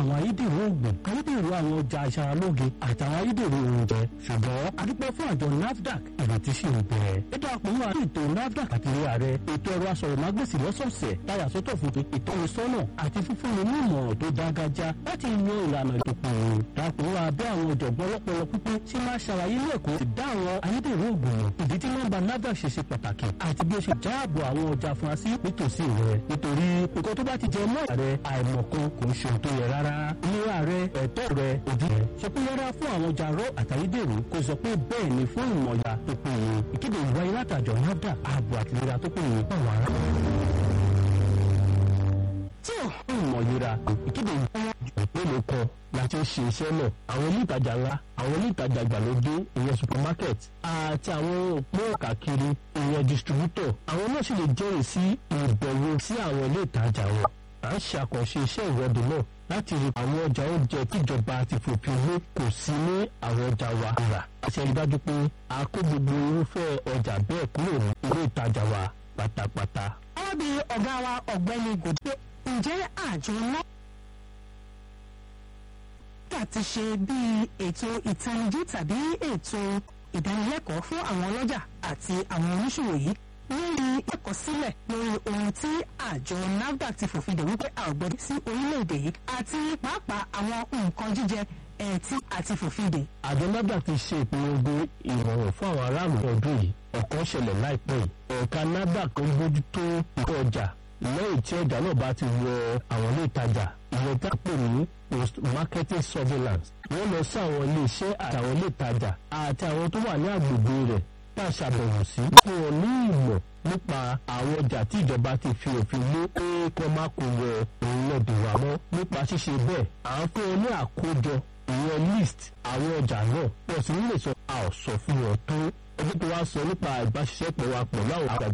àwọn ayédèrú oògùn ayédèrú àwọn ọjà aṣaralóge àtàwọn ayédèrú oúnjẹ ṣùgbọ́n adúpẹ́ fún àjọ nafdac ìrètí sì ń bẹ. ètò àpòmọ́ àti ètò nafdac àti ilé ààrẹ ètò ẹ̀rọ asọ̀rọ̀mágbèsì lọ́sọ̀ọ̀sẹ̀ táyà sọ́tọ̀ fún ìtọ́nisọ́nà àti fífúnni ní ìmọ̀ràn tó dágájá láti yan ìlànà ìdókòwò. dàpọ̀ abẹ́ àwọn ọ̀jọ̀gbọ́n lọ́pọ̀lọ́ pípé tí máa ṣàlàyé lẹ́kọ̀ọ́ ti dá àwọn ayédèrú oògùn mọ̀ ìdí tí nọ́mbà nafdac ṣe ṣe pàtàkì àti bí ó ṣe jáàbò àwọn ọjà afurasí nítòsí rẹ̀ nítorí nǹkan tó bá ti jẹ mọ́ rẹ̀ àìmọ̀kan kò ń ṣe ohun tó yẹ rárá. ìlera rẹ ẹ̀tọ́ rẹ òdì rẹ sọ pé yẹra fún àwọn ọjà rọ àtàyédèrú kó sọ pé bẹ́ẹ̀ ni fún ìmọ̀ya tó péye ìkéde ìwáyé látàjọ nafdac ààbò àtìlera tó péye báwọn ará tí ò ń mọ̀ yíra ìkéde ìpínlẹ̀ kan láti ṣe iṣẹ́ náà àwọn ilé ìtajà ńlá àwọn ilé ìtajà ìgbàlódé ìyẹn supermarket àti àwọn òpó káàkiri ìyẹn distributor àwọn náà sì lè jẹ́rìí sí ìbẹ̀wò sí àwọn ilé ìtajà wọn à ń ṣe àkànṣe iṣẹ́ ìwọ́de náà láti rí àwọn ọjà oúnjẹ tíjọba ti fòfin lé kò sí ní àwọn ọjà wa rà àti ẹ̀rí dájú pé a kó gbogbo irúfẹ́ ọjà bẹ́ẹ̀ kúrò ní ilé ìtajà wa pátápátá. wọ́n bí ọ̀gá wa ọ̀gbẹ́ni gòdè ǹjẹ́ àjọ náà ti ṣe bíi ètò ìtanijí tàbí ètò ìdánilẹ́kọ̀ọ́ fún àwọn ọlọ́jà àti àwọn oníṣòwò yìí lórí ìkọsílẹ̀ lórí ohun tí àjọ nafdac ti fòfin dè wípé a ò gbọdọ̀ sí orílẹ̀-èdè yìí àti pàápàá àwọn nǹkan jíjẹ ẹ̀ẹ́tì àti fòfin dè. àjọ nafdac ti ṣe ìpolongo ìrọ̀rùn fún àwọn aráàlú ọdún yìí ọ̀kan ṣẹlẹ̀ láìpẹ́ yìí ẹ̀ka nafdac ń bójútó ìkọ́ ọjà lẹ́yìn tí ọjà náà bá ti wọ àwọn ilé ìtajà ìyẹn tá a pè ní post marketing surveillance wọ́n lọ sí àwọn iléeṣẹ́ àtàwọn ilé ìtajà àti àwọn tó wà ní agbègbè rẹ̀ tá a ṣàbẹ̀wò sí fún wọn ní ìmọ̀ nípa àwọn ọjà tí ìjọba ti fi òfin mú pé kó má kó wọ orílẹ̀-èdè wa mọ́ nípa ṣíṣe bẹ́ẹ̀ à ń fún wọn ní àkójọ ìyẹn list àwọn ọjà náà pọ̀ sí nílé sọ a ò sọ fún wọn tó ẹgbẹ́ tó wá sọ nípa ìbáṣiṣẹ́pọ̀ wa pẹ̀lú àwọn àgbàgbà